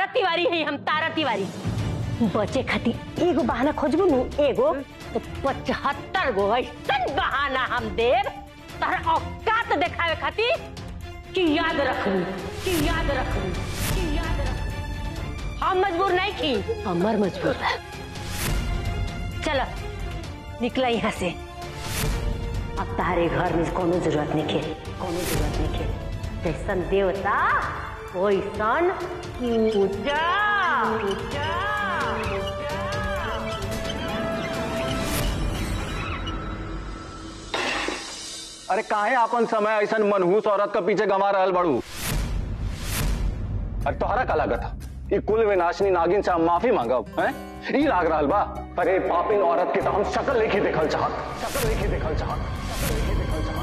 तिवारी है हम तारा तिवारी बचे खातिर एगो बहाना खोजबू नु एगो तो पचहत्तर गो ऐसन बहाना हम देव तारा औकात देखावे खातिर कि याद रखबू कि याद रखबू कि याद रखबू हम मजबूर नहीं की हमर मजबूर बा चलो निकला यहाँ से अब तारे घर में कोनो जरूरत नहीं खे कोनो जरूरत नहीं खे जैसन देवता वैसन पूजा पूजा अरे काहे आपन समय ऐसा मनहूस औरत के पीछे गंवा रहल बड़ू अरे तोहरा का लागत ई कुल विनाशनी नागिन से हम माफी मांगब हैं ई लाग रहल बा अरे पापिन औरत के तो हम शकल लेखी देखल चाहत शकल लेखी देखल चाहत शकल लेखी देखल चाहत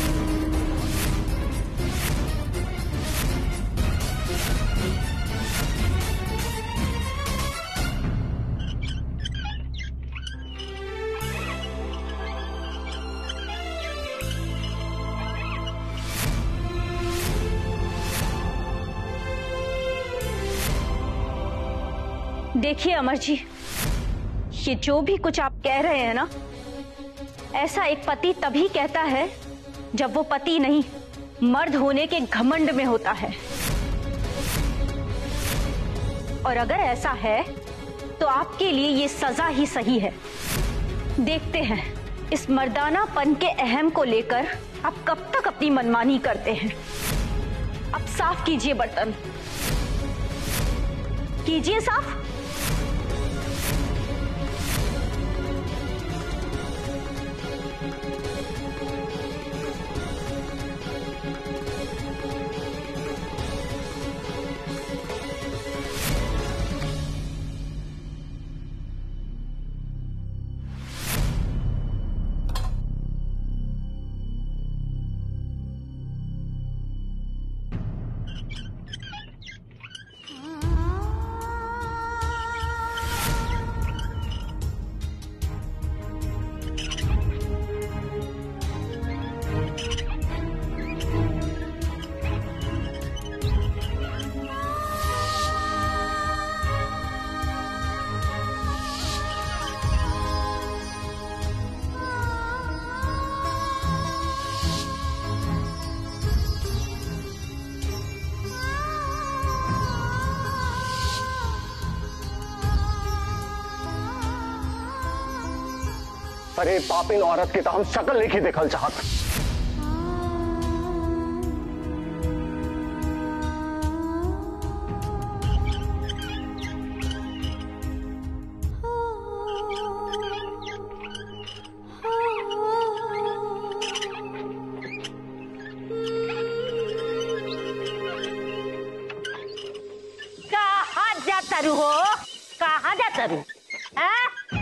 देखिए अमर जी ये जो भी कुछ आप कह रहे हैं ना ऐसा एक पति तभी कहता है जब वो पति नहीं मर्द होने के घमंड में होता है और अगर ऐसा है तो आपके लिए ये सजा ही सही है देखते हैं इस मर्दानापन के अहम को लेकर आप कब तक अपनी मनमानी करते हैं अब साफ कीजिए बर्तन कीजिए साफ अरे पापिन औरत के तो हम शकल लेखी देखल चाहत कहाँ जाता रू हो कहाँ जाता रू हैं?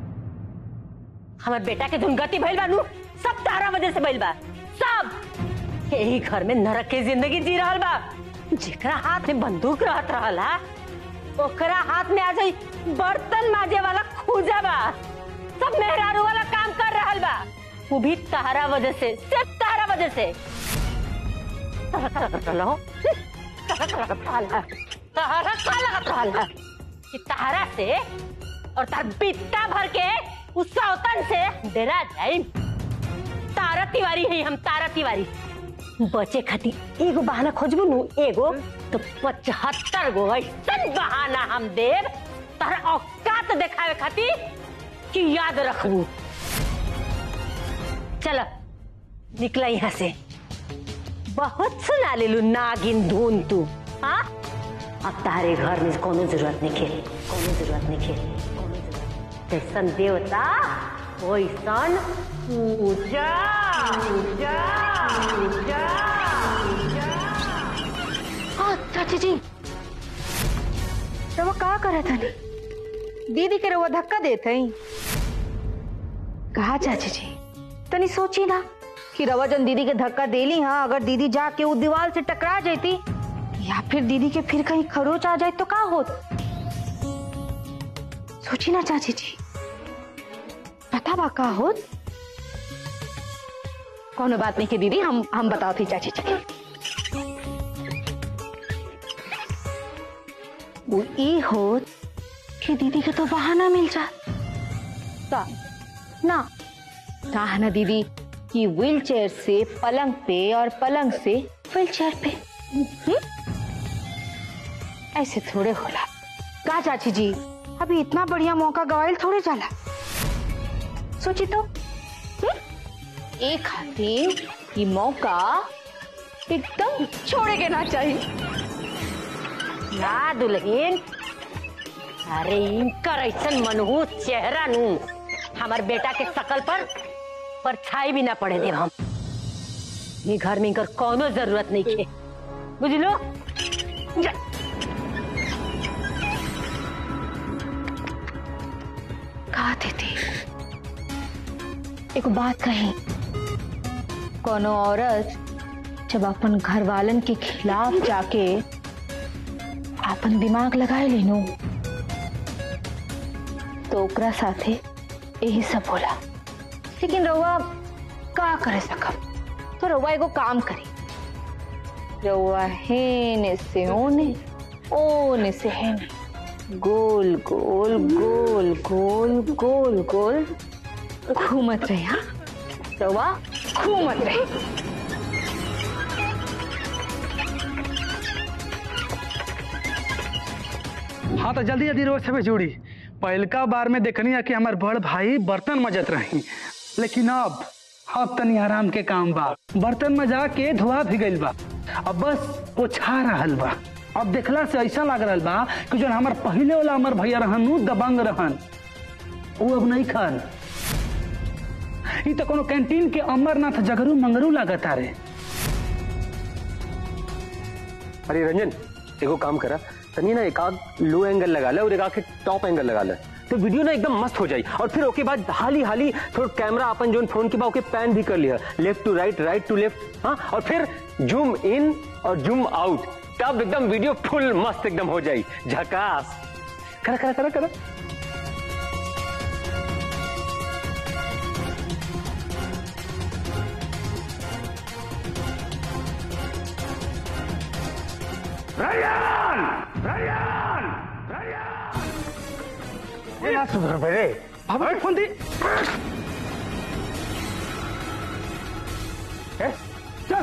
हमार बेटा के दुर्गति भइल बानू सब तारा वजह से भइल बा सब यही घर में नरक के जिंदगी जी रहल बा जेकरा हाथ में बंदूक रहत रहल हा ओकरा हाथ में आ जाई बर्तन माजे वाला खूजा बा सब मेहरारू वाला काम कर रहल बा वो भी तारा वजह से सिर्फ तारा वजह से तारा का लगत रहल हो तारा का लगत रहल हा तारा का लगत रहल हा कि तारा से और तार बित्ता भर के उस सौतन से डरा जाए तारा तिवारी है हम तारा तिवारी बचे खातिर एगो बहाना खोजबू नु एगो तो पचहत्तर गो ऐसन बहाना हम देव तारा औकात देखावे खातिर कि याद रखबू चलो निकला यहाँ से बहुत सुना लेलू नागिन धुन तू हाँ अब तारे घर में कोनो जरूरत नहीं खे कोनो जरूरत नहीं खे कोनो जरूरत जैसन देवता वैसन पूजा पूजा पूजा हाँ चाची जी रवा का करे था दीदी के रवा धक्का देते ही कहा चाची जी तनी सोची ना कि रवा जन दीदी के धक्का देली हाँ अगर दीदी जाके वो दीवार से टकरा जाती या फिर दीदी के फिर कहीं खरोच आ जाए तो का होत सोची ना चाची जी पता बा का होत कोनो बात नहीं की दीदी हम हम बताओ थी चाची जी वो वो ई हो कि दीदी के तो बहाना मिल जा का ना कहा ना दीदी कि व्हील चेयर से पलंग पे और पलंग से व्हील चेयर पे हम्म? ऐसे थोड़े होला का चाची जी अभी इतना बढ़िया मौका गवाइल थोड़े जाला सोची तो हम्म? एक खातिर ये मौका एकदम छोड़े के ना चाहिए ना दुल्हन अरे इनकर ऐसन मनहूस चेहरा नू हमार बेटा के शकल पर परछाई भी ना पड़े देव हम ये घर में इनकर कोनो जरूरत नहीं खे बुझलो जा। कहा थी एक बात कही कोनो औरत जब अपन घर वालन के खिलाफ जाके अपन दिमाग लगाए लेनो तो ओकरा साथे यही सब होला लेकिन रउआ का करे सकब तो रउआ एगो काम करी रउआ हेने से ओने ओने से हेने गोल गोल गोल गोल गोल गोल घूमत रहे हाँ रवा घूमत रहे हाँ तो जल्दी जल्दी रोज से जोड़ी पहलका बार में देखनी है कि हमार बड़ भाई बर्तन मजत रही लेकिन अब अब तनी आराम के काम बा बर्तन में जाके धुआ भी गइल बा अब बस पोछा रहल बा अब देखला से ऐसा लग रहल बा कि जो हमार पहले वाला हमार भैया रहन उ दबंग रहन वो अब नहीं खान ई तो कोनो कैंटीन के अमरनाथ जगरू मंगरू लागत रे अरे रंजन एगो काम करा तनी ना एक आध लो एंगल लगा ले और एक आध के टॉप एंगल लगा ले तो वीडियो ना एकदम मस्त हो जाई और फिर ओके बाद हाली हाली थोड़ा कैमरा अपन जो फोन के बाद ओके पैन भी कर लिया left to right right to left हाँ और फिर जूम इन और जूम आउट तब एकदम वीडियो फुल मस्त एकदम हो जाई झकास करा करा करा करा रैयान रैयान रैयान सुधर रे बाबा फोन दी ए, चल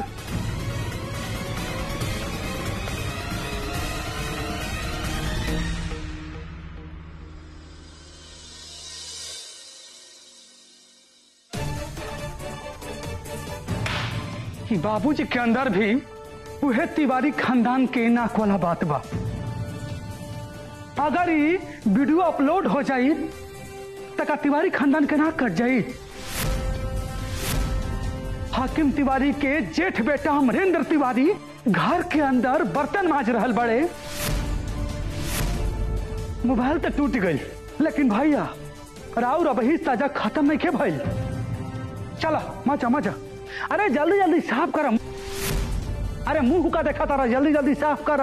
कि बाबूजी के अंदर भी उहे तिवारी खानदान के नाक वाला बात बा अगर ई वीडियो अपलोड हो जाई त का तिवारी खानदान के नाक कट जाई हाकिम तिवारी के जेठ बेटा अमरेंद्र तिवारी घर के अंदर बर्तन माज रहल बड़े मोबाइल तो टूट गई लेकिन भैया राउर अब ही ताजा खत्म नहीं के भइल चला मजा मजा अरे जल्दी जल्दी साफ कर अरे मुंह का देखा तारा जल्दी जल्दी साफ कर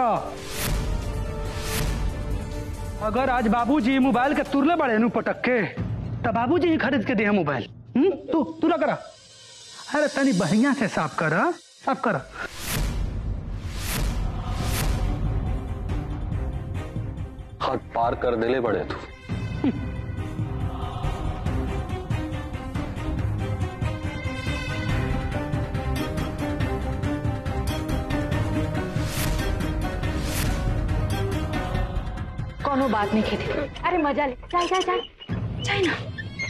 अगर आज बाबूजी मोबाइल के तुरले बड़े नु पटक के तो बाबूजी ही खरीद के दे मोबाइल हम्म तू तू ना करा अरे तनी बढ़िया से साफ कर साफ कर हद पार कर दिले बड़े तू कोनो बात नहीं खेती अरे मजा ले चल चल चल चल ना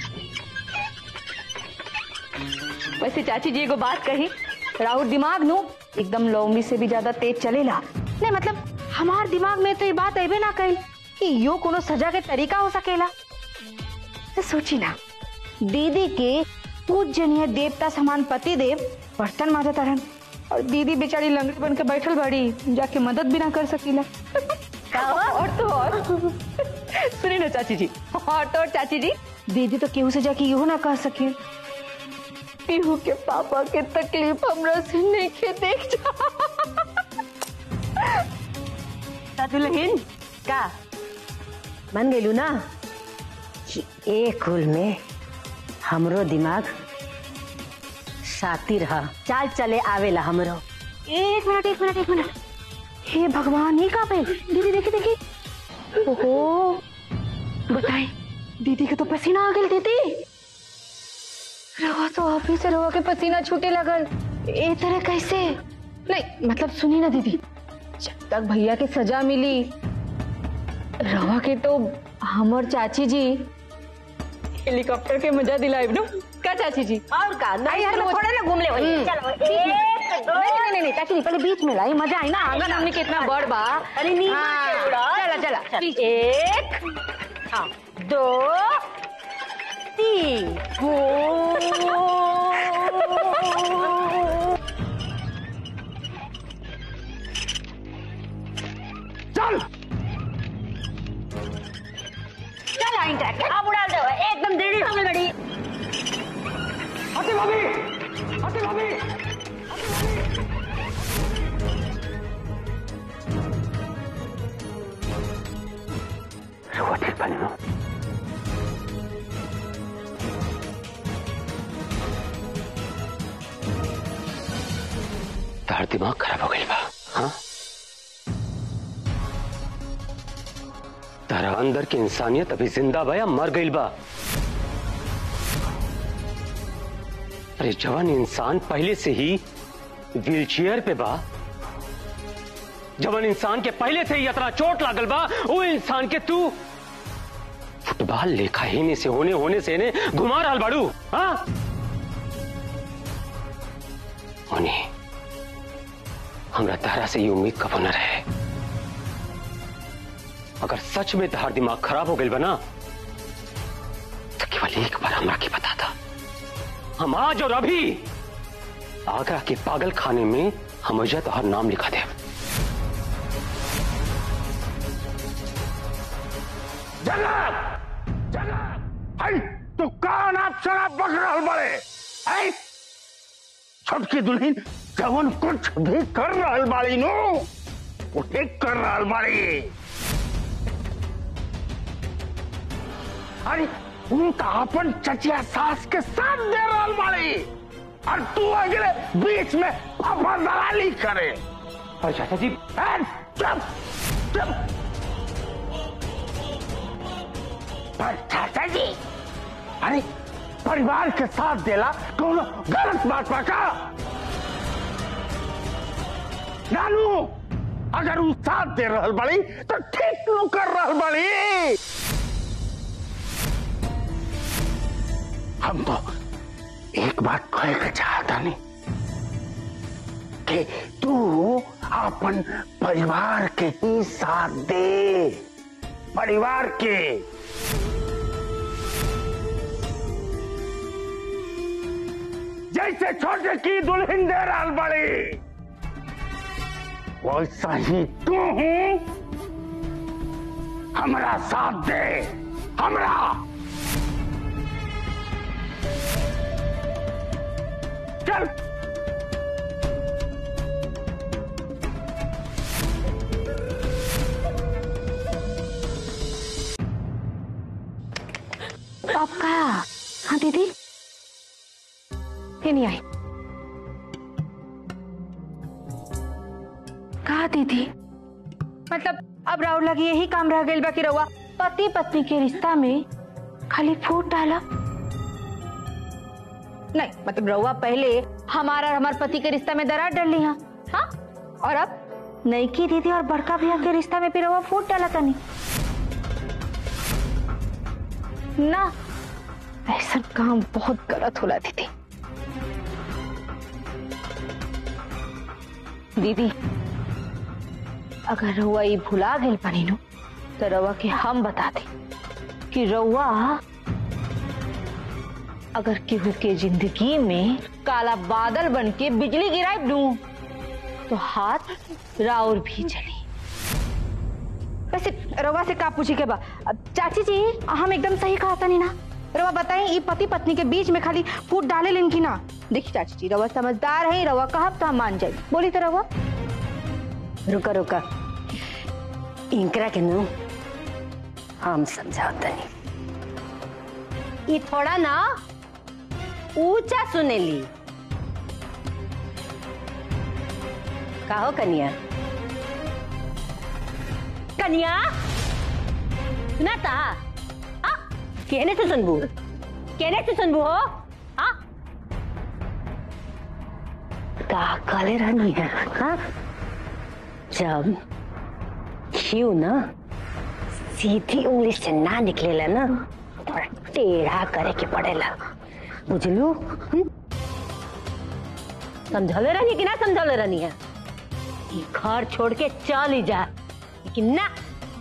वैसे चाची जी एगो बात कही राहुल दिमाग नु एकदम लौंगी से भी ज्यादा तेज चलेला नहीं मतलब हमार दिमाग में तो ये बात अबे ना कही कि यो कोनो सजा के तरीका हो सकेला तो सोची ना दीदी के पूजनीय देवता समान पति देव बर्तन मारत रहन और दीदी बेचारी लंगड़ी बन के बैठल बड़ी जाके मदद भी ना कर सकीला और तो और सुनिए ना चाची जी और तो और चाची जी दीदी तो केहू से जाके यूं ना कह सके पीहू के पापा के तकलीफ हमरा से नहीं के देख जा दुल्हन का मान गेलू ना कि एक कुल में हमरो दिमाग साथी रहा चाल चले आवेला हमरो एक मिनट एक मिनट एक मिनट हे भगवान ये का पे दीदी देखी देखी ओहो बताए दीदी के तो पसीना आ गई दीदी रवा तो ऑफिस से रवा के पसीना छूटे लगल ए तरह कैसे नहीं मतलब सुनी ना दीदी जब तक भैया के सजा मिली रवा के तो हमर चाची जी हेलीकॉप्टर के मजा दिलाए ना का चाची जी और का नहीं यार, चलो वो- थोड़े ना घूम ले वही हम्म, चलो ठीक है। एक दो नहीं नहीं नहीं चाची जी पहले बीच में लाई मजा आई ना आंगन हमने कितना बड़ बा अरे नीचे हाँ, उड़ा। चला चला चल, एक हाँ दो तीन चल चल आई ट्रैक अब उड़ा दो एकदम डेढ़ समय बड़ी हटी भाभी हटी भाभी रहुआ ठीक बनी ना तार दिमाग खराब हो गई बा हाँ तारा अंदर की इंसानियत अभी जिंदा बा या मर गई बा अरे जवान इंसान पहले से ही व्हील चेयर पे बा जवान इंसान के पहले से ही इतना चोट लागल बा वो इंसान के तू फुटबॉल लेखा ही नहीं से होने होने से ने घुमा रहा बाड़ू हाँ होने हमरा तारा से ये उम्मीद कबो न रहे अगर सच में तहार दिमाग खराब हो गई बना तो केवल एक बार हमरा की बता था हम आज और अभी आगरा के पागल खाने में हम वजह तोहर नाम लिखा दे जनाब जनाब आई तू कौन आप शराब बक रहल बड़े आई छोटकी दुल्हन जवन कुछ भी कर रहल बाड़ी नो वो ठीक कर रहल बाड़ी अरे उनका अपन चचिया सास के साथ दे रहल बाड़ी और तू अगले बीच में अपना दलाली करे अरे चाचा जी ए, चुप चुप पर चाचा जी अरे परिवार के साथ देला कौन गलत बात बा का नानू अगर उ साथ दे रहल बड़ी तो ठीक नु कर रहल बड़ी हम तो एक बात कहे के चाहता नहीं कि तू अपन परिवार के ही साथ दे परिवार के जैसे छोटे की दुल्हन दे रहल बड़ी वैसा ही तू हमरा साथ दे हमरा चल अब का हाँ दीदी ये नहीं आई कहा दीदी मतलब अब राहुल लगी यही काम रह गई बा कि रहुआ पति पत्नी के रिश्ता में खाली फूट डाला नहीं मतलब रहुआ पहले हमारा और हमारे पति के रिश्ता में दरार डाल ली हाँ हाँ और अब नई की दीदी और बड़का भैया के रिश्ता में फिर रहुआ फूट डाला तनी ना ऐसा काम बहुत गलत होला दीदी दीदी अगर रउआ ये भुला गई बनी नु तो रउआ के हम बता दे कि रउआ अगर केहू के जिंदगी में काला बादल बन के बिजली गिराए दू तो हाथ राउर भी चली वैसे रवा से का पूछी के बा अब चाची जी हम एकदम सही कहा था नहीं ना रवा बताएं ये पति पत्नी के बीच में खाली फूट डाले लेन की ना देखिए चाची जी रवा समझदार है रवा कहब तो हम मान जाए बोली तो रवा रुका रुका इनकरा के नु हम समझाते नहीं ये थोड़ा ना ऊंचा सुनेली कहो कन्या कन्या सुना था आ कहने से सुनबू कहने से सुनबू हो आ का काले रानी है हाँ जब क्यों ना सीधी उंगली से ना निकलेला ना थोड़ा टेढ़ा करे के पड़ेला बुझलू हम्म? समझौले रहनी कि ना समझौले रहनी है ये घर छोड़ के चल ही जा लेकिन ना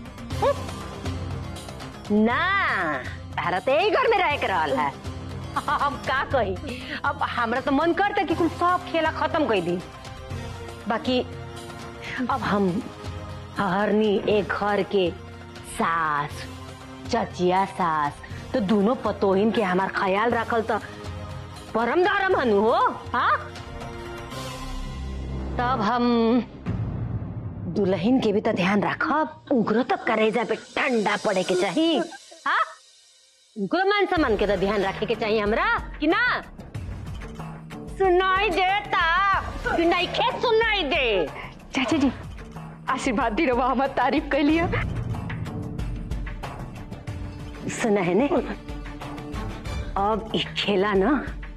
हम्म? ना तारा तो यही घर में रह के रहल है हम का कही अब हमरा तो मन करता कि कुल सब खेला खत्म कर दी बाकी अब हम हरनी एक घर के सास चचिया सास तो दोनों पतोहिन के हमार ख्याल रखल तो परम दारम हनु हो हाँ तब हम दुल्हन के भी तो ध्यान रखब उग्र तो करेजा पे ठंडा पड़े के चाहिए हाँ उग्र मान सम्मान के तो ध्यान रखे के चाहिए हमरा कि ना सुनाई देता कि नहीं खेत सुनाई दे चाची जी आशीर्वाद दी रवा हमार तारीफ कर लिया सुना है ने अब ई खेला ना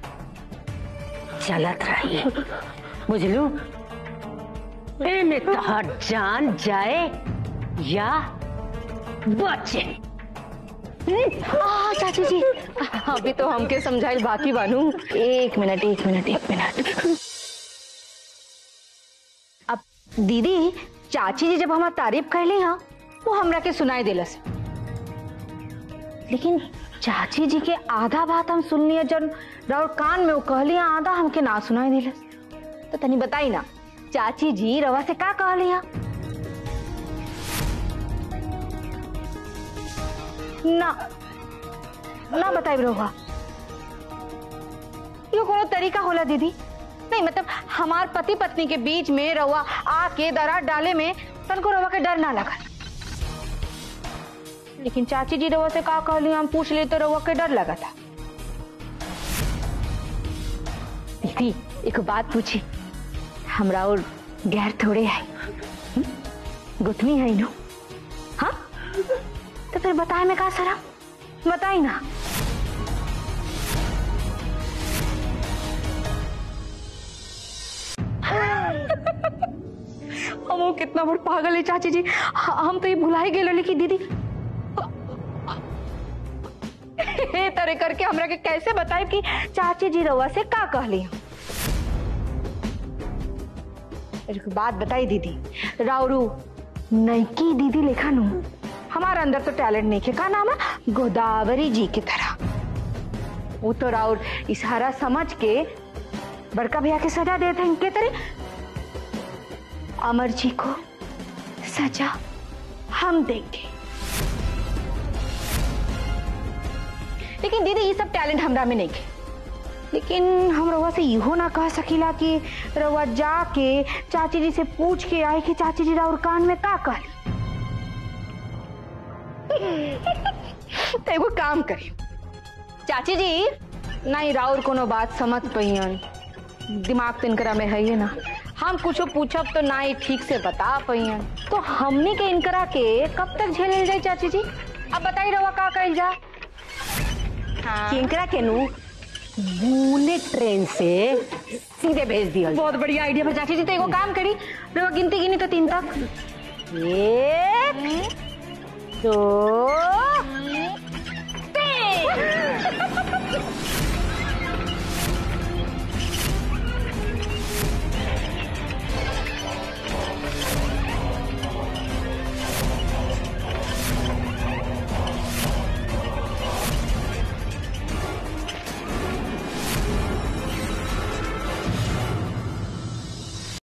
चलत रही बुझलू एमे तोहर जान जाए या बचे हम्म? आ, चाची जी अभी तो हमके समझाइल बाकी बानू एक मिनट एक मिनट एक मिनट अब दीदी चाची जी जब हमार तारीफ कर ली हाँ वो हमरा के सुनाई दिलस लेकिन चाची जी के आधा बात हम सुन लिया जब राउर कान में वो कहली आधा हमके ना सुनाई दिलस तो तनी बताई ना चाची जी रवा से का कहली हाँ ना ना बताई रहुआ ये कोनो तरीका होला दीदी नहीं मतलब हमार पति पत्नी के बीच में रहुआ आके दरार डाले में तनको रहुआ के डर ना लगा लेकिन चाची जी रहुआ से का कहली हम पूछ ले तो रहुआ के डर लगा था दीदी एक बात पूछी हमरा और गैर थोड़े है हम्म? गुथनी है नो हाँ तो फिर बताए में का सरा बताई ना हम वो कितना बड़ पागल है चाची जी ह- हम तो ये भुला ही गेलो लेकिन दीदी हे तरह करके हमरा के कैसे बताए कि चाची जी रवा से का कहली एक बात बताई दीदी राउरू नैकी दीदी लेखा नु हमारे अंदर तो टैलेंट नहीं है का नाम है गोदावरी जी की तरह वो तो राउर इशारा समझ के बड़का भैया के सजा देते हैं इनके तरह अमर जी को सजा हम देंगे लेकिन दीदी ये सब टैलेंट हमरा में नहीं है लेकिन हम रउआ से इहो ना कह सकीला कि रउआ जाके चाची जी से पूछ के आए कि चाची जी राउर कान में का कहली तो एगो काम करी चाची जी नहीं राउर कोनो बात समझ पहियन दिमाग तो इनकरा में है ही ना हम कुछो पूछब तो ना ही ठीक से बता पहियन तो हमने के इनकरा के कब तक झेल जाए चाची जी अब बताई रवा का कइल जा हाँ। किंकरा के नु बुलेट ट्रेन से सीधे भेज दिया बहुत बढ़िया आइडिया है चाची जी तो एगो काम करी रवा गिनती गिनी तो तीन तक एक दो